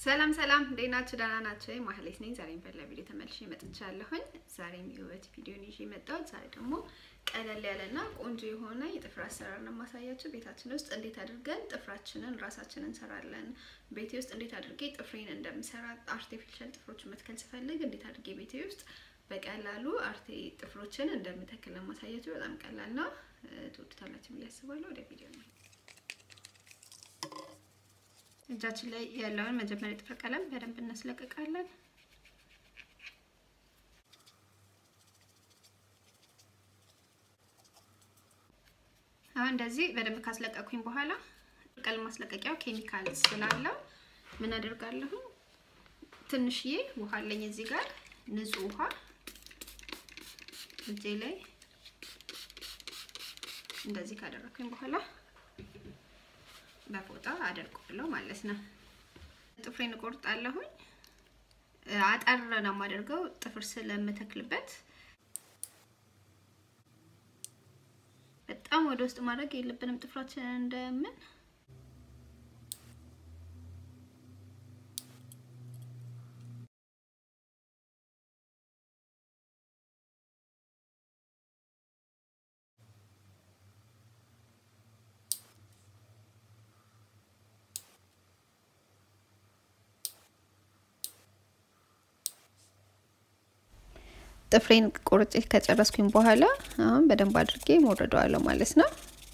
ሰላም ሰላም፣ እንዴት ናችሁ? ደህና ናችሁ? ማህሌት ነኝ። ዛሬም በሌላ ቪዲዮ ተመልሼ መጥቻለሁኝ። ዛሬም የውበት ቪዲዮን ይዤ መጣሁት። ዛሬ ደግሞ ቀለል ያለና ቆንጆ የሆነ የጥፍር አሰራር ነው የማሳያችሁ። ቤታችን ውስጥ እንዴት አድርገን ጥፍራችንን ራሳችንን እንሰራለን። ቤቴ ውስጥ እንዴት አድርጌ ጥፍሬን እንደምሰራ አርቲፊሻል ጥፍሮችን መትከል ስፈልግ እንዴት አድርጌ ቤቴ ውስጥ በቀላሉ አርቴ ጥፍሮችን እንደምተክል ነው የማሳያችሁ። በጣም ቀላል ነው። ትወዱታላችሁ ብዬ አስባለሁ። ወደ ቪዲዮ ነው እጃችን ላይ ያለውን መጀመሪያ ጥፍር ቀለም በደንብ እናስለቅቃለን። አሁን እንደዚህ በደንብ ካስለቀኩኝ በኋላ ቀለም ማስለቀቂያው ኬሚካል ስላለው ምን አደርጋለሁ? ትንሽዬ ውሃ አለኝ እዚህ ጋር ንጹህ ውሃ እጄ ላይ እንደዚህ ካደረኩኝ በኋላ በፎጣ አደርቀዋለሁ ማለት ነው። ጥፍሬን እቆርጣለሁኝ። አጠር ነው የማደርገው ጥፍር ስለምተክልበት። በጣም ወደ ውስጥ ማድረግ የለብንም ጥፍራችንን እንደምን ጥፍሬን ቁርጬ ከጨረስኩኝ በኋላ አሁን በደንብ አድርጌ ሞረደዋለሁ ማለት ነው።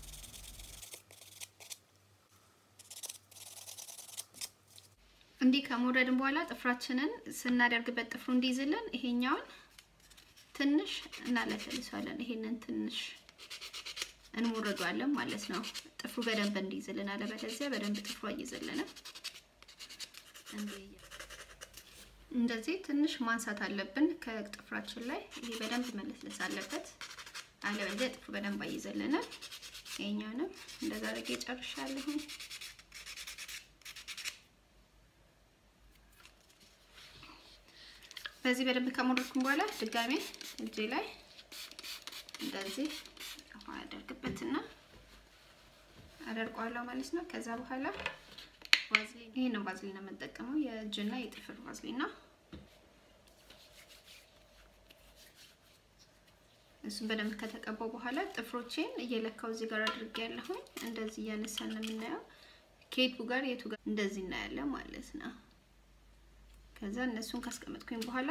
እንዲህ ከሞረድን በኋላ ጥፍራችንን ስናደርግበት ጥፍሩ እንዲይዝልን ይሄኛውን ትንሽ እናለሰልሰዋለን። ይሄንን ትንሽ እንሞረዷለን ማለት ነው። ጥፍሩ በደንብ እንዲይዝልን፣ አለበለዚያ በደንብ ጥፍሩ አይይዝልንም። እንደዚህ ትንሽ ማንሳት አለብን ከጥፍራችን ላይ። ይሄ በደንብ መለስለስ አለበት፣ አለበለዚያ ጥፍሩ በደንብ አይይዘልንም። ይሄኛውንም እንደዛ አድርጌ ጨርሻለሁ። በዚህ በደንብ ከሞረድኩም በኋላ ድጋሜ እጄ ላይ እንደዚህ ውሃ አደርግበትና አደርቀዋለሁ ማለት ነው። ከዛ በኋላ ዋዝሊን ይሄ ነው ዋዝሊን ነው የምንጠቀመው የእጅና የጥፍር ዋዝሊን ነው። እሱን በደንብ ከተቀባው በኋላ ጥፍሮቼን እየለካው እዚህ ጋር አድርጌ ያለሁኝ እንደዚህ እያነሳን ነው የምናየው። ከየቱ ጋር የቱ ጋር እንደዚህ እናያለን ማለት ነው። ከዛ እነሱን ካስቀመጥኩኝ በኋላ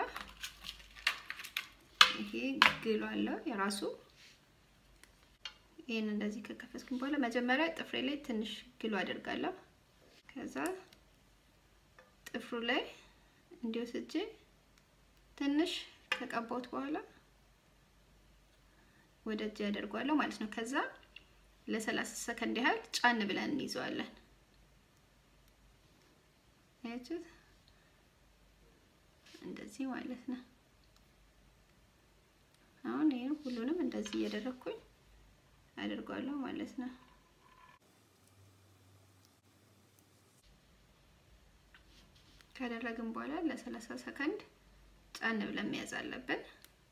ይሄ ግሉ አለው የራሱ ይሄን እንደዚህ ከከፈትኩኝ በኋላ መጀመሪያ ጥፍሬ ላይ ትንሽ ግሉ አደርጋለሁ። ከዛ ጥፍሩ ላይ እንዲወስጄ ትንሽ ከቀባሁት በኋላ ወደ እጅ ያደርጓለሁ ማለት ነው። ከዛ ለሰላሳ ሰከንድ ያህል ጫን ብለን እንይዘዋለን። አያችሁት? እንደዚህ ማለት ነው። አሁን ይሄን ሁሉንም እንደዚህ እያደረኩኝ አደርጓለሁ ማለት ነው። ካደረግን በኋላ ለሰላሳ ሰከንድ ጫን ብለን መያዝ አለብን።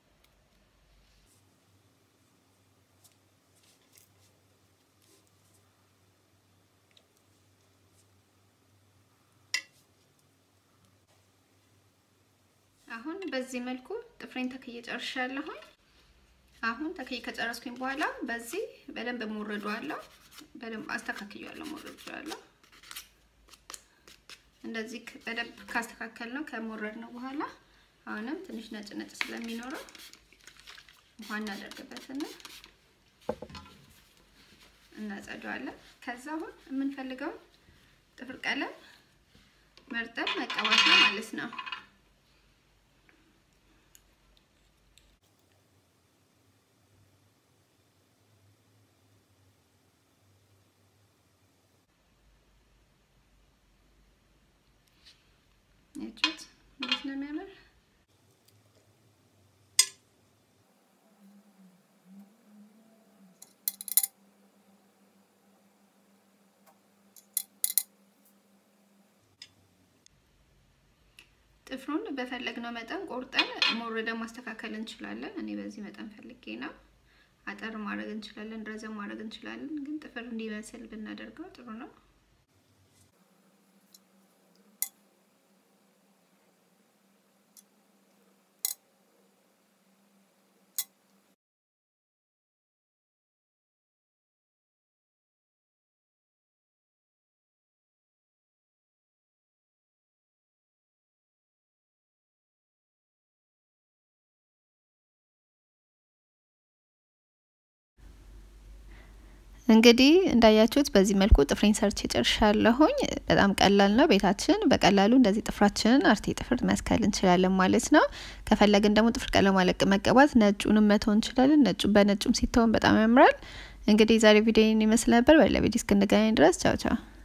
አሁን በዚህ መልኩ ጥፍሬን ተክዬ ጨርሻለሁኝ። አሁን ተክዬ ከጨረስኩኝ በኋላ በዚህ በደንብ ሞረዷለሁ። በደንብ አስተካክያለሁ፣ ሞረዷለሁ። እንደዚህ በደንብ ካስተካከል ነው ከሞረድ ነው በኋላ አሁንም ትንሽ ነጭ ነጭ ስለሚኖረው ውሃ እናደርግበትና እናጸደዋለን። ከዛ አሁን የምንፈልገው ጥፍር ቀለም መርጠን መቀባት ነው ማለት ነው። ያችሁት እንዴት ነው የሚያምር! ጥፍሩን በፈለግነው መጠን ቆርጠን ሞረደ ማስተካከል እንችላለን። እኔ በዚህ መጠን ፈልጌ ነው። አጠር ማድረግ እንችላለን፣ ረዘም ማድረግ እንችላለን። ግን ጥፍር እንዲመስል ብናደርገው ጥሩ ነው። እንግዲህ እንዳያችሁት በዚህ መልኩ ጥፍሬን ሰርቼ ጨርሻለሁኝ። በጣም ቀላል ነው። ቤታችን በቀላሉ እንደዚህ ጥፍራችንን አርቴ ጥፍር መስከል እንችላለን ማለት ነው። ከፈለግን ደግሞ ጥፍር ቀለም አለቅ መቀባት ነጩንም መተው እንችላለን። ነጩ በነጩም ሲተውን በጣም ያምራል። እንግዲህ ዛሬ ቪዲዮ ይመስል ነበር። በሌላ ቪዲዮ እስክንገናኝ ድረስ ቻው ቻው።